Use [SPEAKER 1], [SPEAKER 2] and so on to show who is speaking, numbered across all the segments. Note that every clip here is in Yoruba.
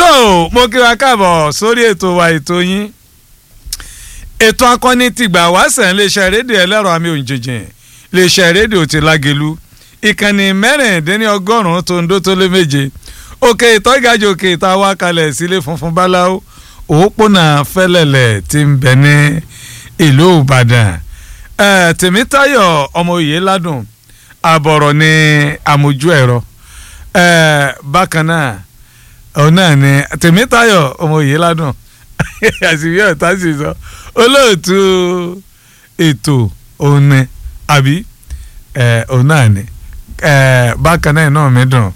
[SPEAKER 1] tó mo kí wa káàbọ̀ sórí ètò wa ètò yín ètò akọni tìgbà wáṣẹ̀ iléeṣẹ́ rédíò ẹlẹ́rọ àmì òǹjẹ̀jẹ̀ iléeṣẹ́ rédíò ti lágelu ìkànnì mẹ́rìndínlọ́gọ́rùn-ún tó ń dó tó lé méje òkè ìtọ́gàjò òkè ìta wá kalẹ̀ sílé funfun báláwo òpópónà fẹ́lẹ̀lẹ̀ tí ń bẹ ní ìlú ìbàdàn tèmítáyọ̀ ọmọ òye ládùn àbọ̀rọ̀ ní àmójú ẹ̀rọ bákan náà òun náà ni tèmítáyọ̀ ọmọ òye ládùn àṣìwé ọ̀tá sì sọ olóòtú ètò òun ni àbí òun náà ni bákan náà náà mi dùn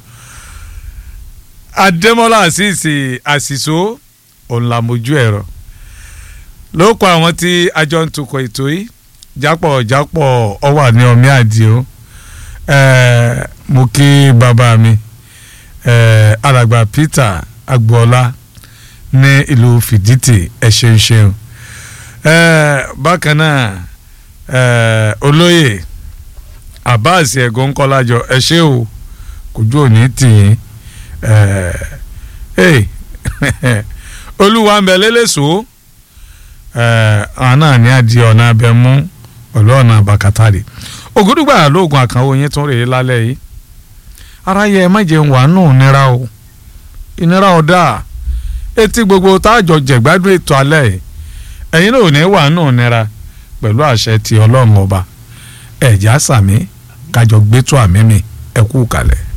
[SPEAKER 1] adémọlá àṣìṣe àṣìṣó òun là mójú ẹ̀rọ ló kọ àwọn tí àjọ ń tukọ̀ ètò yìí jápọ̀ jápọ̀ ọ wà ní ọmí àdìo mo kí bàbá mi alàgbà Peter agboola ní ìlú fìdítì ẹ ṣeun ṣeun bákan náà olóyè Abbas ẹ̀gọ́ ńkọ́lájọ ẹ ṣé o kójú òní tì yín olúwa ń bẹ lélẹ́sọ̀ọ́ àwọn náà ní adìẹ ọ̀nà abẹ mú pẹ̀lú ọ̀nà àbàkátàrí ògúdùgbà lóògùn àkànwò yín tún rèé lálẹ́ yìí ara yẹ ẹ má jẹun wà nù nira o ìnira ọ̀dà etí gbogbo táàjọ jẹ̀gbádùn ètò alẹ́ yìí ẹ̀yin náà ò ní wà nù nira pẹ̀lú àṣẹ ti ọlọ́run ọba ẹ̀já sàmí kájọ gbẹ́tọ̀ àmì mi ẹ̀kú kalẹ̀.